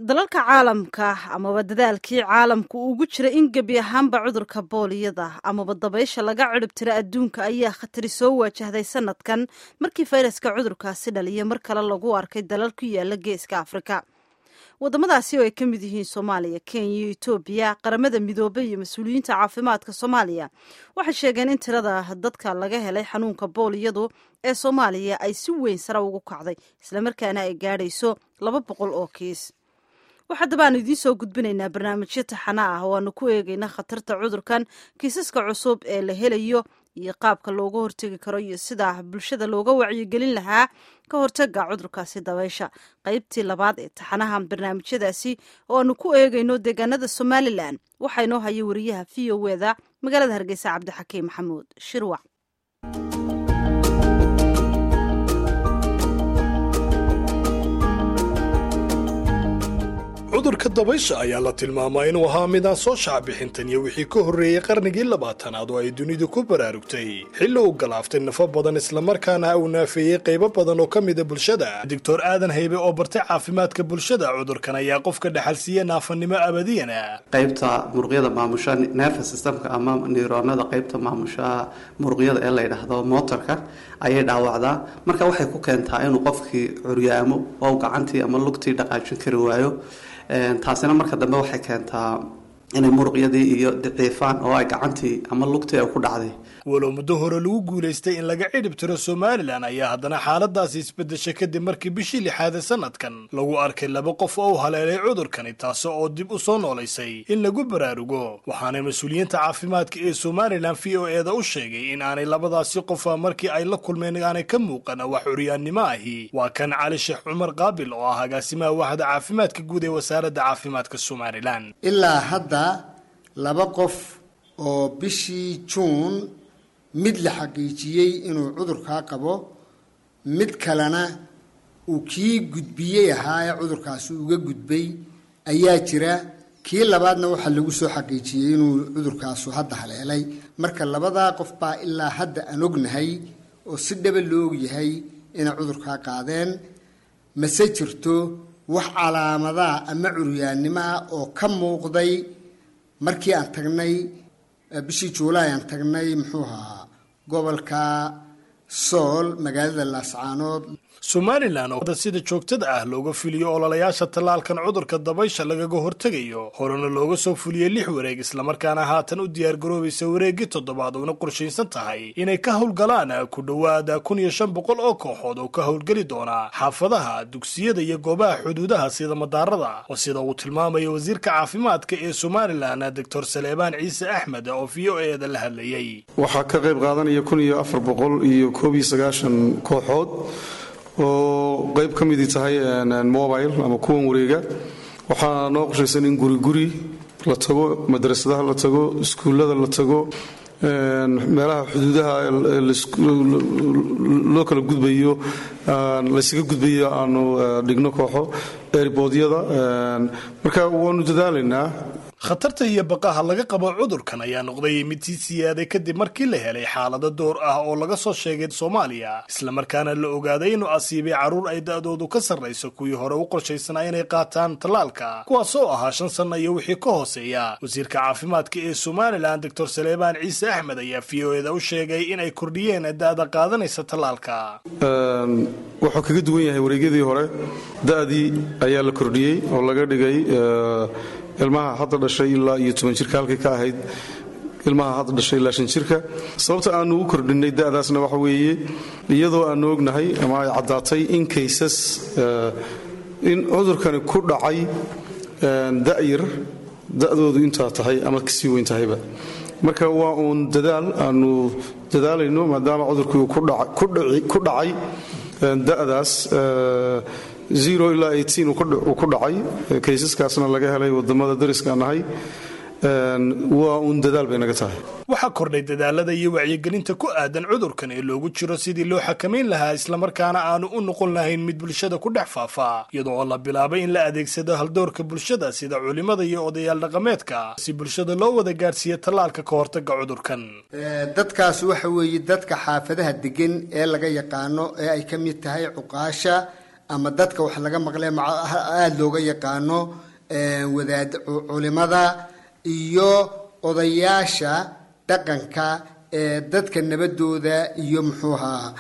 dalalka caalamka amaba dadaalkii caalamku ugu jira in gebi ahaanba cudurka booliyada amaba dabaysha laga cirib tira adduunka ayaa khatari soo waajahday sanadkan markii fayraska cudurkaasi dhaliya mar kale lagu arkay dalal ku yaala geeska afrika wadamadaasi oo ay ka mid yihiin soomaaliya kenya iyo etoobiya qaramada midoobay iyo mas-uuliyiinta caafimaadka soomaaliya waxay sheegeen in tirada dadka laga helay xanuunka booliyadu ee soomaaliya ay si weyn sare ugu kacday islamarkaana ay gaadhayso laba boqol oo kiis wax haddaba aanu idiin soo gudbinaynaa barnaamijyo taxana ah oo aanu ku eegayna khatarta cudurkan kiisaska cusub ee la helayo iyo qaabka looga hortegi karo iyo sida bulshada looga wacyigelin lahaa ka hortaga cudurkaasi dabaysha qaybtii labaad ee taxanaha barnaamijyadaasi oo aanu ku eegayno deegaanada somalilan waxaa inoo haya wariyaha v o eda magaalada hargeysa cabdixakiim maxamuud shirwac cudurka dabaysha ayaa la tilmaamaa inuu ahaa midaan soo shacbixintan iyo wixii ka horreeyey qarnigii labaatanaad oo ay dunidu ku baraarugtay xilli uu galaaftay nafo badan islamarkaana uu naafeeyey qaybo badan oo ka mida bulshada doctor aadan haybe oo bartay caafimaadka bulshada cudurkan ayaa qofka dhexalsiiya naafanimo abadiyana qaybta muruqyada maamusha nerve systemka ama niroonada qaybta maamusha muruqyada ee la yidhaahdo motorka ayay dhaawacdaa marka waxay ku keentaa inuu qofkii curyaamo oo gacantii ama lugtii dhaqaajin kari waayo taasina marka dambe waxay keentaa inay muruqyadii iyo daciifaan oo ay gacantii ama lugtii ay ku dhacday walow muddo hore lagu guulaystay in laga cidhib tiro somalilan ayaa haddana xaaladaasi isbedeshay kadib markii bishii lixaade sanadkan lagu arkay laba qof oo u haleelay cudurkani taasi oo dib u soo noolaysay in lagu baraarugo waxaana mas-uuliyiinta caafimaadka ee somalilan v o eda u sheegay in aanay labadaasi qofa markii ay la kulmeen aanay ka muuqan wax curyaannimo ahi waa kan cali sheekh cumar qaabil oo ah agaasimaha waaxda caafimaadka guud ee wasaaradda caafimaadka somalilan ilaa hadda laba qof oo bishii juun mid la xaqiijiyey inuu cudurkaa qabo mid kalena uu kii gudbiyey ahaa ee cudurkaasi uga gudbay ayaa jira kii labaadna waxaa lagu soo xaqiijiyey inuu cudurkaasu hadda haleelay marka labadaa qof baa ilaa hadda aan ognahay oo si dhaba loo ogyahay inay cudurkaa qaadeen mase jirto wax calaamadaha ama curyaannimo ah oo ka muuqday markii aan tagnay bishii juulaay aan tagnay muxuu ahaa gobolka sool magaalada laascaanood somalilan oo sida joogtada ah looga fuliyo ololayaasha tallaalkan cudurka dabaysha lagaga hortegayo horena looga soo fuliyey lix wareeg islamarkaana haatan u diyaargaroobaysa wareeggii toddobaad uuna qorshaysan tahay inay ka howlgalaan ku dhowaada kun iyo shan boqol oo kooxood oo ka howlgeli doona xaafadaha dugsiyada iyo goobaha xuduudaha sida madaarada oo sida uu tilmaamayo wasiirka caafimaadka ee somalilan doctor saleebaan ciise axmed oo v o eda la hadlayey waxaa ka qayb qaadanaya kun iyo afar boqol iyo koob iyo sagaashan kooxood oo qayb ka midii tahay mobile ama kuwan wareega waxaa noo qorshaysan in guriguri la tago madrasadaha la tago iskuullada la tago meelaha xuduudaha loo kala gudbayo laysaga gudbayo aanu dhigno kooxo erboodyada marka waanu dadaalaynaa khatarta iyo baqaha laga qabo cudurkan ayaa noqday mid sii siyaaday kadib markii la helay xaalado door ah oo laga soo sheegay soomaaliya islamarkaana la ogaaday inuu asiibay carruur ay da-doodu ka sarrayso kuwii hore u qorshaysanaa inay qaataan tallaalka kuwaas oo ahaa shan sanna iyo wixii ka hooseeya wasiirka caafimaadka ee somalilan doctor saleebaan ciise axmed ayaa v o eda u sheegay inay kordhiyeen da-da qaadanaysa tallaalka wuxuu kaga duwan yahay wareegyadii hore da-dii ayaa la kordhiyey oo laga dhigay ilmaha hadda dhashay ilaa iyo toban jirka halkay ka ahayd ilmaha hadda dhashay ilaa shan jirka sababta aanu u kordhinay da'daasna waxa weeye iyadoo aanu ognahay ama ay caddaatay in kaysas in cudurkani ku dhacay da'yar da'doodu intaa tahay ama kasii weyn tahayba marka waa uun dadaal aanu dadaalayno maadaama cudurkii ku dhacay da'daas zero ilaa eighteen uu ku dhacay kaysaskaasna laga helay wadamada dariska nahay waa uun dadaal bay naga tahay waxaa kordhay dadaalada iyo wacyigelinta ku aadan cudurkan ee loogu jiro sidii loo xakamayn lahaa islamarkaana aanu u noqon lahayn mid bulshada ku dhex faafa iyadoo la bilaabay in la adeegsado haldoorka bulshada sida culimada iyo odayaal dhaqameedka si bulshada loo wada gaadhsiiya tallaalka ka hortaga cudurkan dadkaas waxa weeye dadka xaafadaha degan ee laga yaqaano ee ay ka mid tahay cuqaasha ama dadka wax laga maqle aada looga yaqaano wadaad culimada iyo odayaasha dhaqanka ee dadka nabadooda iyo muxuu ahaa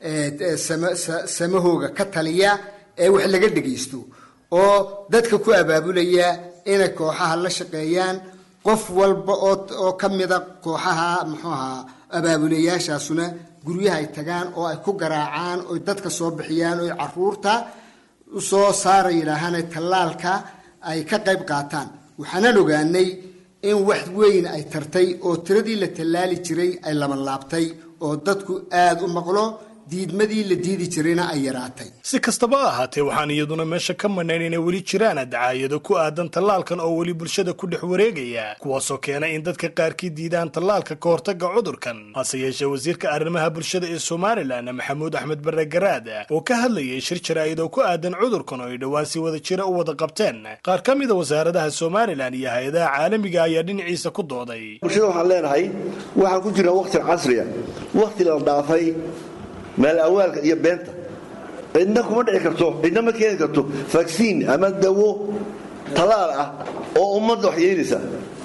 samahooga ka taliya ee wax laga dhagaysto oo dadka ku abaabulaya inay kooxaha la shaqeeyaan qof walba oo ka mida kooxaha muxuu ahaa abaabulayaashaasuna guryaha ay tagaan oo ay ku garaacaan oy dadka soo bixiyaan oy caruurta usoo saara yidhaahaan tallaalka ay ka qayb qaataan waxaanan ogaanay in wax weyn ay tartay oo tiradii la tallaali jiray ay labanlaabtay oo dadku aada u maqlo diidmadii la diidi jirayna ay yaraatay si kastaba ha ahaatee waxaan iyaduna meesha ka manayn inay weli jiraan dacaayado ku aadan tallaalkan oo weli bulshada ku dhex wareegaya kuwaasoo keena in dadka qaarkii diidaan tallaalka ka hortagga cudurkan hase yeeshee wasiirka arrimaha bulshada ee somalilan maxamuud axmed barre garaad oo ka hadlayay shir jaraa'id oo ku aadan cudurkan oo ay dhowaan si wada jira u wada qabteen qaar ka mida wasaaradaha somalilan iyo hay-adaha caalamiga ayaa dhinaciisa ku dooday bulshada waxaan leenahay waxaan ku jirnaa waqti casriya waqti la dhaafay meel awaalka iyo beenta cidna kuma dhici karto cidna ma keeni karto vaksiin ama dawo talaal ah oo ummadda wax yeelaysa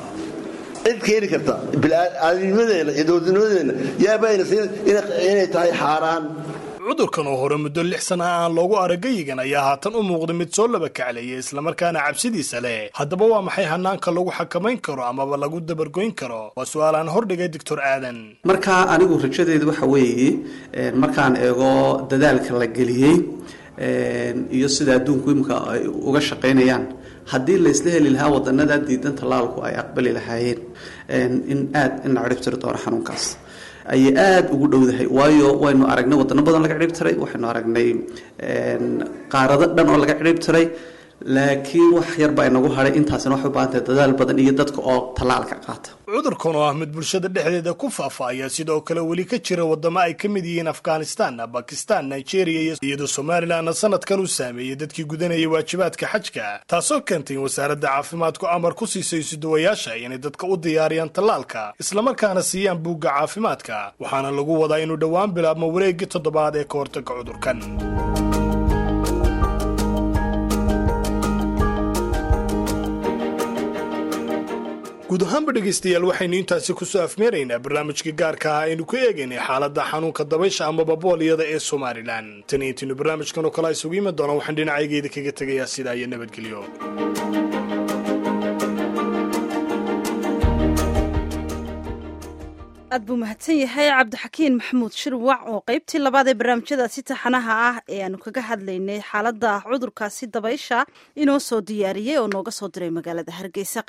cid keeni karta bilcaadinimadeena iyo dowladnimadeena yaabaynaysa inay tahay xaaraan cudurkan oo hore muddo lix sana aan loogu aragayigan ayaa haatan u muuqda mid soo laba kaclaya islamarkaana cabsidiisa leh haddaba waa maxay hanaanka lagu xakamayn karo amaba lagu dabargoyn karo waa su-aal aan hordhigay doctor aadan marka anigu rajadeedu waxa weeye markaan eego dadaalka la geliyey iyo sida adduunku imika ay uga shaqaynayaan haddii laysla heli lahaa wadanada diidan tallaalku ay aqbali lahaayeen in aada ina cirib tiri doono xanuunkaas ayay aada ugu dhowdahay waayo waynu aragnay wadano badan laga cidhib tiray waxaynu aragnay qaarado dhan oo laga cidhib tiray laakiin wax yar baa inagu hadhay intaasina waxay u baahantahay dadaal badan iyo dadka oo tallaalka qaata cudurkan oo ah mid bulshada dhexdeeda ku faafa ayaa sidoo kale weli ka jira wadamo ay ka mid yihiin afghanistan bakistan nigeria iyadoo somalilanna sanadkan uu saameeyey dadkii gudanayay waajibaadka xajka taasoo keentay in wasaaradda caafimaadku amar ku siisay isuduwayaasha inay dadka u diyaariyaan tallaalka islamarkaana siiyaan buugga caafimaadka waxaana lagu wadaa inuu dhowaan bilaabmo wareeggii toddobaad ee ka hortagga cudurkan guud ahaanba dhegaystayaal waxaynu intaasi kusoo afmeeraynaa barnaamijkii gaarka ah aynu ku eegaynay xaaladda xanuunka dabaysha amaba booliyada ee somalilan tan iyo intiinu barnaamijkan oo kale isugu yimi doona waxaan dhinacaygeeda kaga tegayaa sidaa iyo nabadgelyo aad buu mahadsan yahay cabdixakiin maxamuud shirwac oo qaybtii labaad ee barnaamijyadaasi taxanaha ah ee aanu kaga hadlaynay xaaladda cudurkaasi dabaysha inoo soo diyaariyey oo nooga soo diray magaalada hargeysa